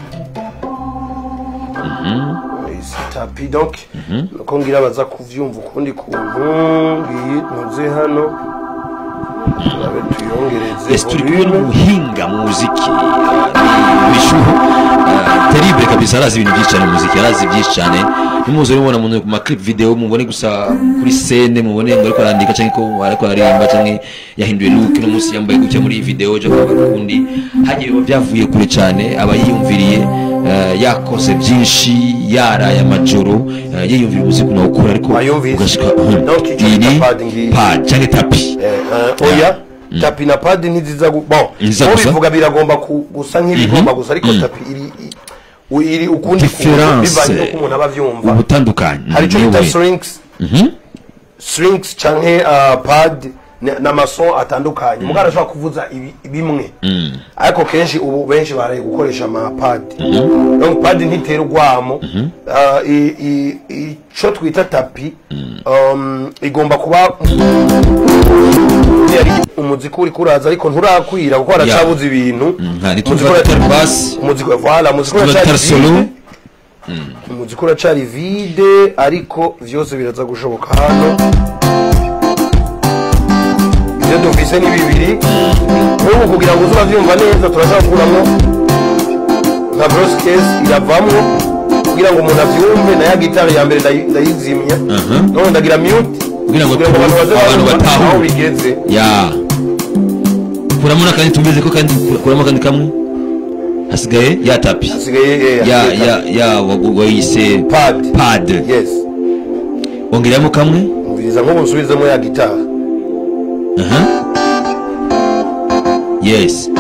izi tapi donc nuko ngira baza kuvyumva ukundi kuntu ngiyi ntuze hano turabe tuyongereze yes turi kumwe volume. n'umuhinga mu muziki eh, bishuho eh, terrible kabisa arazi ibintu byinshi cyane mu muziki arazi byinshi cyane nimuze mubona mu ma clip video mubone gusa kuri scene mubone ngo ariko arandika cyangwa ko ariko aririmba cyangwa yahinduye look no munsi yambaye gutya muri iyi video cyo kwa kundi hagiye biba byavuye kure cyane aba yiyumviriye eh, yakoze byinshi yaraye amajoro eh, yiyumvira umuziki unawukora ariko Wayumvise. ugashika Donc, icyo iyi bita ni pad ngiyi. pad cyangwa tapi Eh, eh, oya tapi na padi ntiziza gu- bon Ntiziza uwo gusa? bivuga biragomba ku- gusa nk'ibigomba gusa ariko tapi iri i- u- iri ukundi kuntu Difference. bivanye n'uko umuntu aba avyumva ubutandukanye hari icyo niyo bita way. strings strings canke uh, pad n- n'amason atandukanye mugabo arashobora kuvuza ibi- bimwe ariko kenshi ubu benshi baraye gukoresha amapad donc pad ntitera urwamo uh, i- i- ico twita tapi um, igomba kuba yari umuziki uri kuraza ariko nturakwira kuko haracabuze ibintu nka Umuziki ntituvuga ura- tutari basi umuziki voilà umuziki tuvuga uracari tutari solo vide umuziki uracari vide ariko vyose biraza gushoboka hano ivyo dufise ni bibiri nk'ubu kugira ngo uze uravyumva neza turashobora kuguramwo nka gross case iravamwo kugira ngo umuntu avyumve na ya gitari ya mbere ndayi- ndayizimya none ndagira mute Kugira ngo abantu baze abantu barumva batahure. aho bigeze ya kuramo n'akandi tumeze ko kandi kuramo akandi kamwe hasigaye ya tapi hasigaye eh, ya hasigaye ya ya wagu- wayise pad pad yes ongeramo kamwe umviriza nk'ubu nsubizemo ya gitari aha yes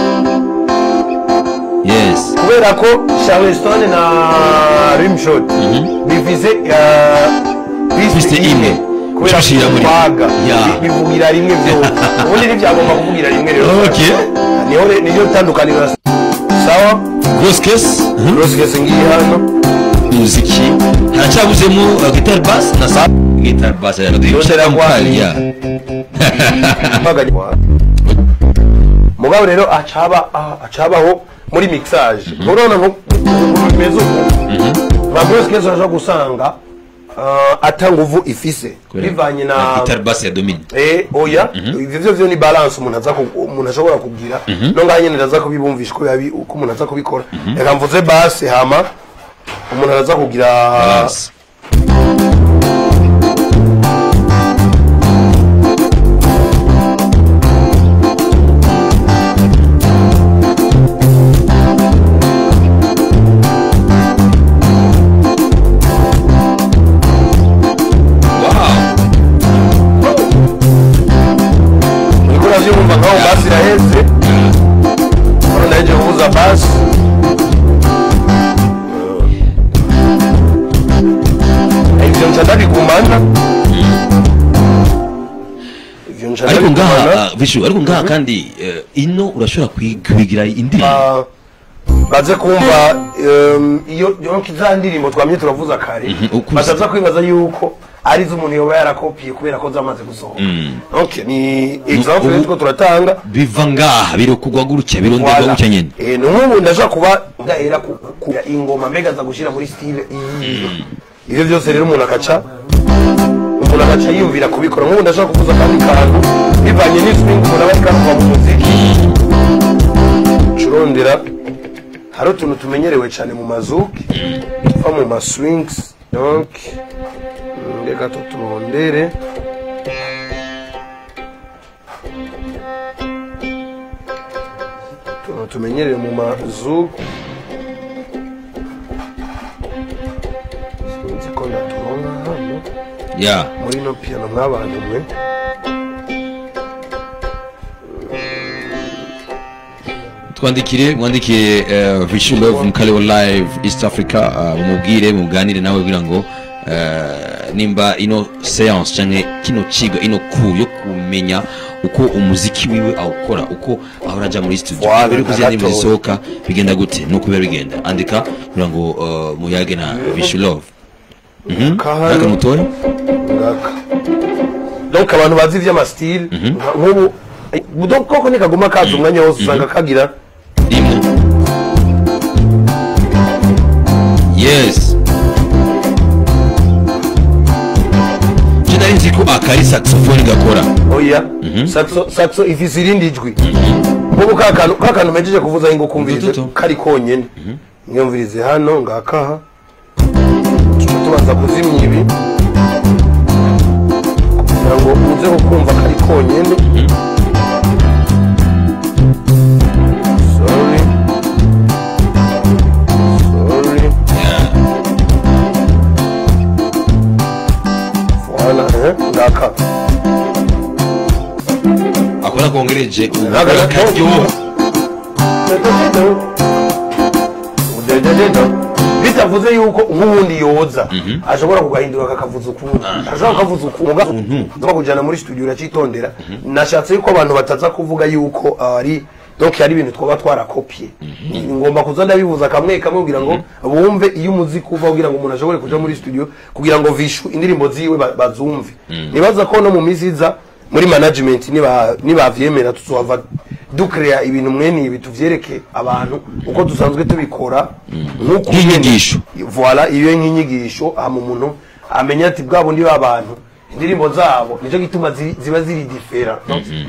yes kubera ko charleston na rimshot bifise Piste piste imwe. imwe kubera Ushishira muri- kwaga Ya. Bi- bivugira rimwe byose ubundi ntibyagomba kuvugira rimwe rero Okay. niho re- niyo tandukaniro sawa gross case aha. rosigese ngiyi hano umuziki haracyabuzemo uh, guitar bass na sa guitar bass ya radio Yose Shaka mukali, aragwanya. ya mpaganye mugabo rero acaba ah, acabaho muri mixage urabona nko ukuntu bimeze uku nka rosigese urashobora gusanga ah, ata nguvu ifise bivanye na guitar bass ya domine Eh, oya ivyo vyo vyo ni balance umuntu aza ku- umuntu ashobora kugira no ngaho nyene ndaza kubibumvisha uko yabi uko umuntu aza kubikora reka mvuze base hama umuntu araza kugira balance wow uriko uravyumva nkaho base iraheze hano ndaheje kuvuza base ivyo nca ndabigumana ivyo nca ariko ngaha ndabigumana uh, vishu ariko ngaha kandi uh, ino urashobora kwi- kubigira indirimbo Ah, baze kumva em, iyo iyo za ndirimbo twamye turavuza kare ukuze. bataza kwibaza yuko ari zo umuntu yoba yarakopiye kubera ko zamaze gusohoka okay ni example ubu- two turatanga biva ngaha birokugwa gutya bironderwa Voilà. gutya nyene Eh, ni nk'ubu ndashobora kuba ndahera ku ku- ingoma mbega aza gushyira muri style iyi ibyo byose rero umuntu agaca umuntu agaca yiyumvira kubikora nk'ubu ndashobora kuvuza akandi kantu bivanye n'iswing umuntu aba ariko aruva mu muziki curondera hari utuntu tumenyerewe cyane mu mazuki tuva mu maswings donc mm, reka tuturondere utuntu tumenyerewe mu mazuki sinzi ko ndaturonka hano ya muri ino piano mw'abantu mwe twandikire mwandikire uh, vishu love mukalewo live east africa uh, mumubwire muganire nawe kugira ngo uh, nimba ino seance canke kino ciga ino ku yo kumenya uko umuziki wiwe awukora uko ahora aja muri studio Voilà, mbere yuko ziriya ndirimbo gatoya. zisohoka bigenda gute nuko biba bigenda andika kugira ngo uh, muyage na vishu love Mhm. Kahano. Aka mutoya ngaka donc abantu bazi ivy'amasitile nka- nk'ubu eh, donc koko nikaguma kaza umwanya wose usanga kagira rimwe yes je nari nzi ko akari saxophone gakora oya saxo saxo ifise irindi jwi nk'ubu ka kantu ka kantu mejeje kuvuza ngo kumvirize Dututu. kari konyene mwumvirize hano ngakaha tuca tubanza kuzimya ibi kugira ngo uze kukumva kari konyene sorry sorry voilà eh, ngaka akora kongereje Ntabwo akora ari- karyoha bitavuze yuko nk'ubundi yoza ashobora kugahindura akakavuza ukundi ashobora kukavuza ukundi uza kujyana muri studio uracitondera nashatse yuko abantu bataza kuvuga yuko ari donc hari ibintu twaba twarakopiye ngomba kuza ndabivuza kamwe kamwe kugira ngo bumve iyo umuziki uva kugira ngo umuntu ashobore kuja muri studio kugira ngo vishu indirimbo ziwe ba- bazumve nibaza ko no mu minsi iza muri management niba nibavyemera tuzohava ducrea ibintu mwene ibi tuvyereke abantu uko dusanzwe tubikora nk'uko Nk'inyigisho. nyene- voilà iyo nk'inyigisho hama umuntu amenya ati bwa bundi b'abantu indirimbo zabo nicyo gituma ziri- ziba ziri difera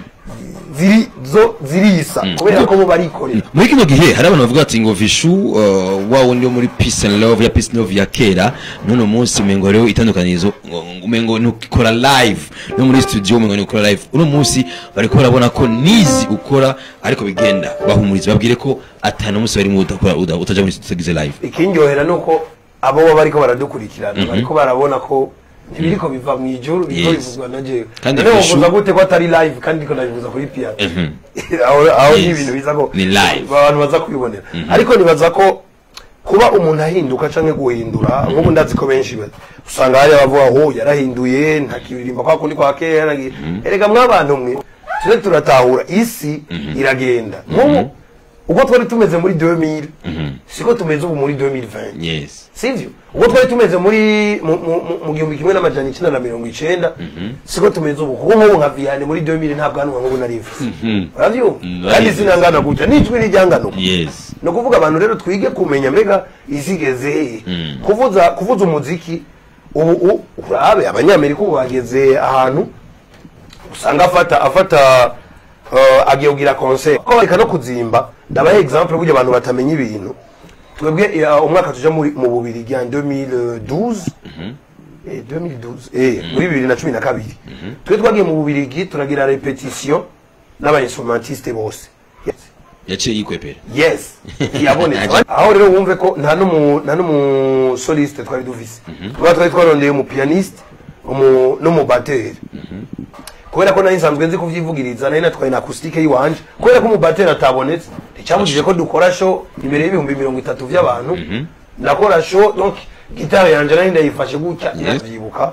ziri zo zirisa kubera ko bo barikorera muri kino gihe hari abantu bavuga ati ngo vishu uh, wa wundi wo muri peace and love ya peace and love ya kera none munsi umengo hariho itandukanizo ngo- ngo umengo ntukora live no muri studio umengo ntukora live uno munsi bariko barabona ko nizi ukora ariko bigenda bahumuriza babwire ko atanu munsi barimo udakora uda- utaja muri studio utagize live ikindyohera ni uko abo baba bariko baradukurikirana bariko barabona ko ntibiriko biva mu ijuru biriko Yes. bivuzwa na jewe Kandi none Vishu- wovuza gute ko atari live kandi ndiko ndabivuza kuri piano Mhm. aho aho ni Yes. ibintu biza ko Ni live. abantu baza kubibonera ariko nibaza ko kuba umuntu ahinduka canke guhindura nk'ubu ndazi ko benshi ba- usanga hari abavuga oh yarahinduye ntakiririmba kwa kundi kwa kera ngi- erega mwabantu mwe tuje turatahura isi iragenda nk'ubu ubwo twari tumeze muri 2000 siko tumeze ubu muri 2020 yes sivyo ubwo twari tumeze muri mu- mu- mu- mu gihumbi kimwe n'amajana icenda na mirongo icenda siko tumeze ubu kuko nk'ubu nka viyane muri 2000 nta bwanwa nk'ubu nari mfise uravyumva Mm, kandi right. sinangana gutya n'ijwi rijyangana uko yes ni ukuvuga abantu rero twige kumenya mbega isi igeze hehe kuvuza kuvuza umuziki ubu u- urabe abanyamerika ubu bageze ahantu usanga afata afata uh, agiye kugira concert ko bareka no kuzimba ndabaha exemple burya abantu batamenya ibintu twebwe uh, umwaka tuja muri mu bubiri ya 2012 eh, 2012 eh muri bibiri na cumi na kabiri twe twagiye mu bubirigi turagira repetition n'abainstrumentiste bose yes yaciye yikwepera yes yabonetse aho rero wumve ko nta n'umu nta n'umu soliste twari dufise kuba twari twarondeye umu pianiste umu n'umubateri kubera ko nari nsanzwe nzi kuvyivugiriza nari natwaye na acoustique yiwanje kubera ko umubateri atabonetse nticyabujije ko dukora show imbere y'ibihumbi mirongo itatu vy'abantu ndakora show donc gitari yanje nari ndayifashe gutya ndavyibuka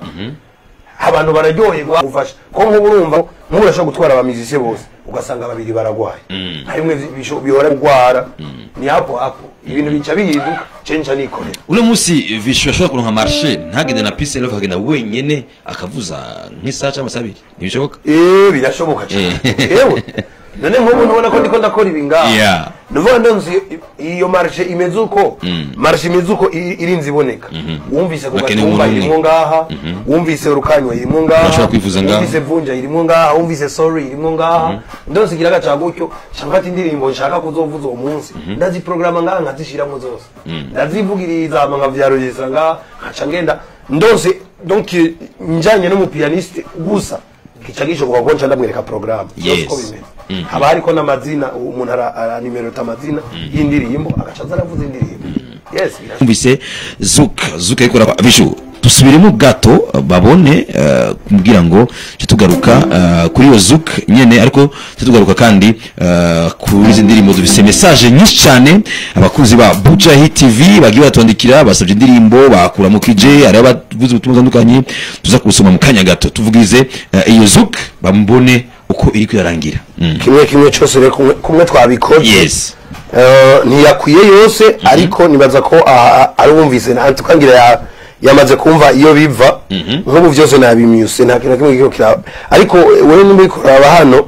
abantu bararyoherwa gufasha ko nk'ubu urumva nk'ubu urashobora gutwara abamizise bose ugasanga babiri baragwaye harimwe bisho- bihora gugwara ni hapo hapo ibintu bica bihinduka cenca nikorera uno munsi vishu ashobora kuronka marshe ntagende na peace and love akagenda wenyene akavuza nk'isaha cyangwa se abiri ntibishoboka eh birashoboka cyane Eh. yewe none nk'ubu ntubona ko ndiko ndakora ibi ngaha Yeah. nuvuga ndonzi iyo marshe imeze uko marshe imeze uko i- irinze iboneka wumvise ku Bakeneye gatumba umuntu umwe. irimwo ngaha wumvise rukanywa irimwo ngaha Urashobora kwivuza ngaha. wumvise vunja irimwo ngaha wumvise sorry irimwo ngaha ndonzi igira agaca gutyo nshaka indirimbo nshaka kuzovuza uwo munsi ndaziprograma ngaha nkazishiramo zose ndazivugiriza hama nkavyarugisa ngaha nkaca ngenda ndonse donc njanye n'umupianiste gusa kica gishoboka ko nca ndamwereka programme Byose Yes. uko bimeze haba hariko n'amazina umuntu ara- aranimerota amazina y'indirimbo agaca aza aravuza indirimbo yes birashoboka. twumvise zuka zuka ariko raba- bishu dusubiremo gato babone eh, kumbwira ngo tujye tugaruka eh, kuri iyo zuka nyene ariko tujye tugaruka kandi eh, kuri izi ndirimbo dufise message nyinshi cyane abakunzi ba buja hit tv bagiye batwandikira basabye indirimbo bakura mu kije hari abavuze ubutumwa butandukanye tuza kubusoma mu kanya gato tuvugize eh, iyo zuka bambone uko iri kwirangira mm. kimwe kimwe cyose rero kumwe- kumwe twabikoze yes Eh, ntiyakwiye yose ariko nibaza ko ah, ah, ari wumvise nta tukangira ya yamaze kumva iyo biva nk'ubu byose nabimyuse nta kintu na kimwe kiko kiraba ariko wewe nimba uriko uraba hano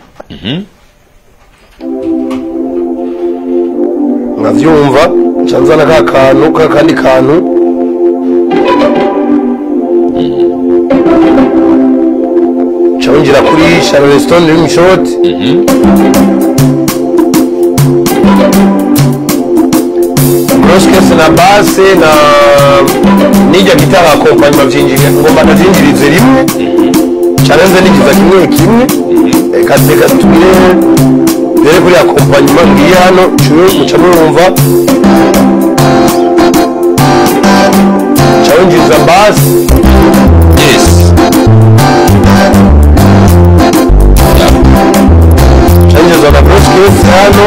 nkavyumva nca nzana ka kantu ka kandi kantu nca winjira kuri charleston rim shot broskes na base na nijya gitara akompanyuma vyinjira ngomba ndazinjirize rimwe carenze nigiza kimwe kimwe reka reka tubire rero kuri akompanyuma ngiye hano curu muca murumva ca winjiriza base yes ca winjiriza na broskes hano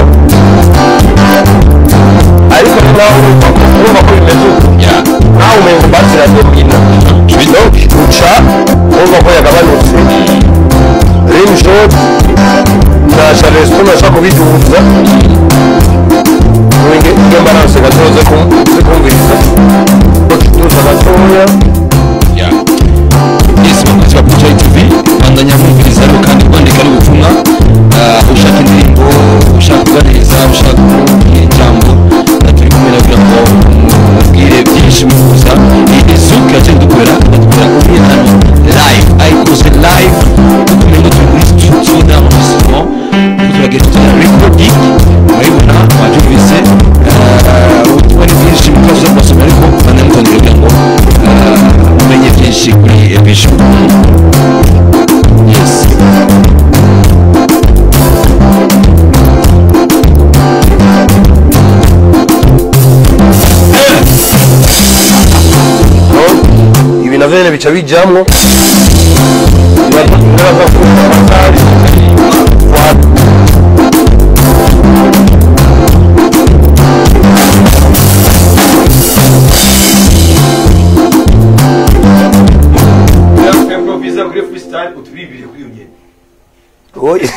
ariko nawe urumva ko urumva ko bimeze uko yeah nawe umengo base iradomina donc uca urumva ko yagabanutse rim shot na charleston ashaka kubiduza nge balance gatoze kumviriza tuza gatoya Yeah. Yes, bakunzi ba Buja TV bandanya mwumviriza rero kandi kwandika ari ubutumwa Ah, ushaka indirimbo ushaka kuganiriza ushaka kubwira ijambo na turi kumwe na kugira ngo mubwire byinshi mwifuza iyi zuka yaciye dukorera badukorera kuri hano live yes ibi navyo nyene bica bijamwo Nibaza ko amatari wa- improvisa kuri freestyle utubibire kuri iyo nyene Oye.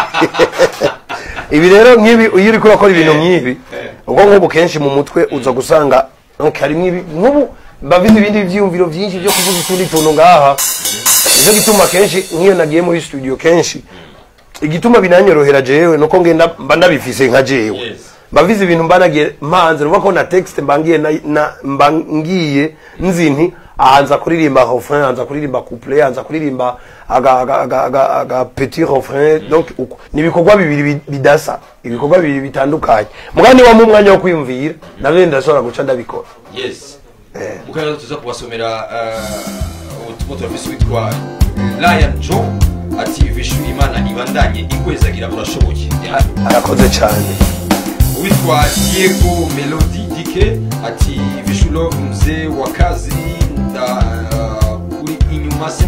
ibi rero nk'ibi iyo uriko urakora ibintu nk'ibi ubwo nk'ubu kenshi mu mutwe uza gusanga donc harimwo ibi nk'ubu mba mfise ibindi vyiyumviro vyinshi vyo kuvuza utundi tuntu ngaha nico gituma kenshi nk'iyo nagiye muri studio kenshi igituma binanyorohera jewe nuko ngenda mba nabifise nka jewe Yes. mba mfise ibintu mba nagiye mpanze nuvuga ko na texte mba ngiye na- na- mba ngiye nzi nti aha nza kuririmba refrain aha nza kuririmba couplet aha nza kuririmba aga aga aga aga, aga petit refrain donc uko ni ibikorwa bibiri bi- bidasa ibikorwa bibiri bitandukanye mugani wa mu mwanya wo kwiyumvira navyo ndashobora guca ndabikora yes mukanya tuza kubasomera eh, ubutumwa turafise witwa lion joe ati vishu imana ibandanye ikwezagira urashoboye arakoze cyane witwa diego melody dike ati vishu love mzee wa kazi nda kuri inyuma 5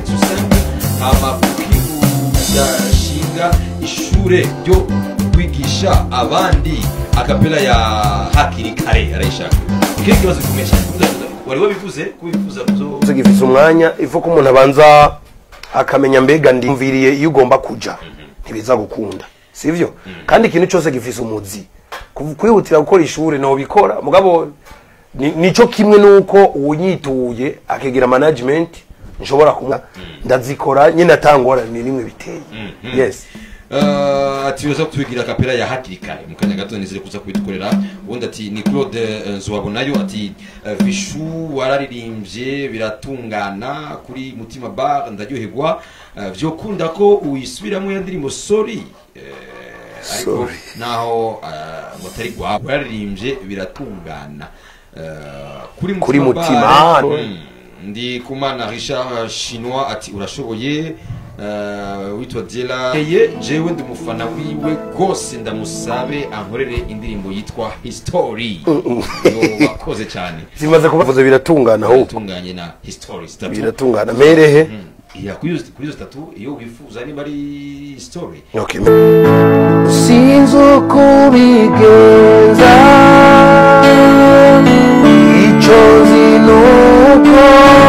hama kukibu ndashinga ishure ryo kwigisha abandi akapela ya hakiri kare arayishaka ikindi kibazo gikomeye cyane wari wabivuze kubivuza kuzo Izo gifise umwanya ifu ko umuntu abanza akamenya mbega ndimviriye iyo ugomba kuja ntibiza gukunda sivyo kandi ikintu cyose gifise umuzi Kuv- kwihutira gukora ishuri no bikora mugabo ni- nico kimwe nuko unyituye akigira management nshobora kumwa ndazikora nyine atangora ni rimwe biteye yes Uh, ati uza kutwigira kapera ya hakiri kare mu kanya gato nizere kuza kubitukorera ubundi ati ni claude eh, nzuwabonayo ati eh, vishu wararirimbye biratungana kuri mutima bar ndaryoherwa Eh, vyokunda ko uyisubiramo ya ndirimbo sorry Eh, ariko Sorry. naho eh, ngo atari gwa wararirimbye biratungana Eh, kuri Kuri mutima Mutima Bar, Bar. mm, ndi kumana richard chinois ati urashoboye uh, witwa diela ye jewe ndi umufana wiwe rwose ndamusabe ankorere indirimbo yitwa history yo wakoze cyane zimaze kubavuza biratungana ahubwo tunganye na history zitatu biratungana merehe Mm. iya kuri izo kuri izo zitatu iyo wifuza niba ari story okay sinzi uko ubigenza icyo nzi nuko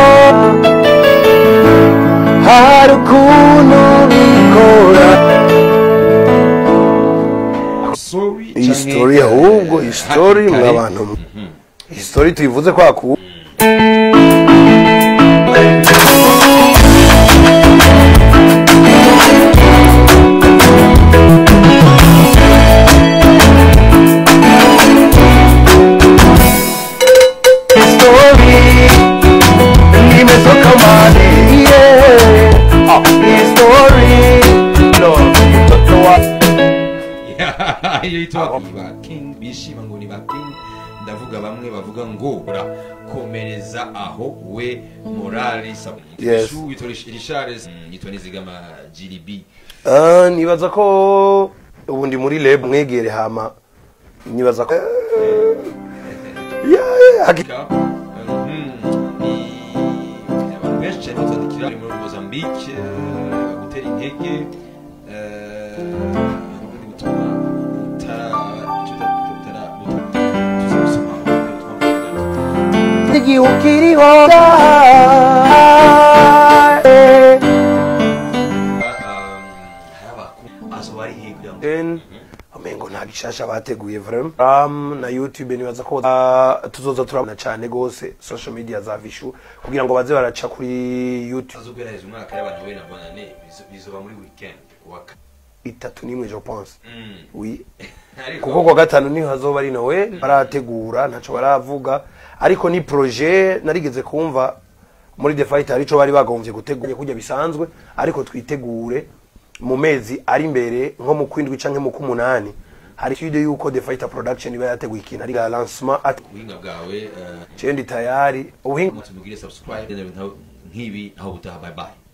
hari ukuntu bikora story iyi canke, story eh, ahubwo iyi story hakiri kare. mwabantu iyi story tuyivuze kwa ku story nimetoka mali yeah. ah, hii story no mtoto wa iyo yitwa ba king bishima ngo ni ba king ndavuga bamwe bavuga ngo ura komereza aho we morali sabu Yes. yitwa richard yitwa nizigama gdb Ah, nibaza ko ubu ndi muri lab mwegere hama nibaza ko Yeah, yeah, haki- Ka- Mhm. ni abantu benshi cyane batwandikira bari muri mozambique eh, gutera intege eh, ubundi butumwa butara icyo butara tuzabusoma igihe ukiriho Then, amengo nta gishasha bateguye vrem um, na youtube nibaza ko uh, tuzoza turabona cyane gose social media za vishu kugira ngo baze baraca kuri youtube azogerageza umwaka y'abantu we na bonane bizo- bizoba muri weekend kuwa ka- itatu n'imwe je pense Mm. oui Ariko- kuko kwa gatanu niho hazoba ari noel barategura ntaco baravuga ariko ni projet narigeze kumva muri the fight hari ico bari bagombye gutegura kujya bisanzwe ariko twitegure mu mezi ari imbere nko mu kwindwi canke mu kumunani hari studio yuko the fighter production iba yateguye ikintu ari lancement at ubuhinga bwawe eh, cendi tayari ubuhinga tumugire subscribe nta nk'ibi aho butaha bye bye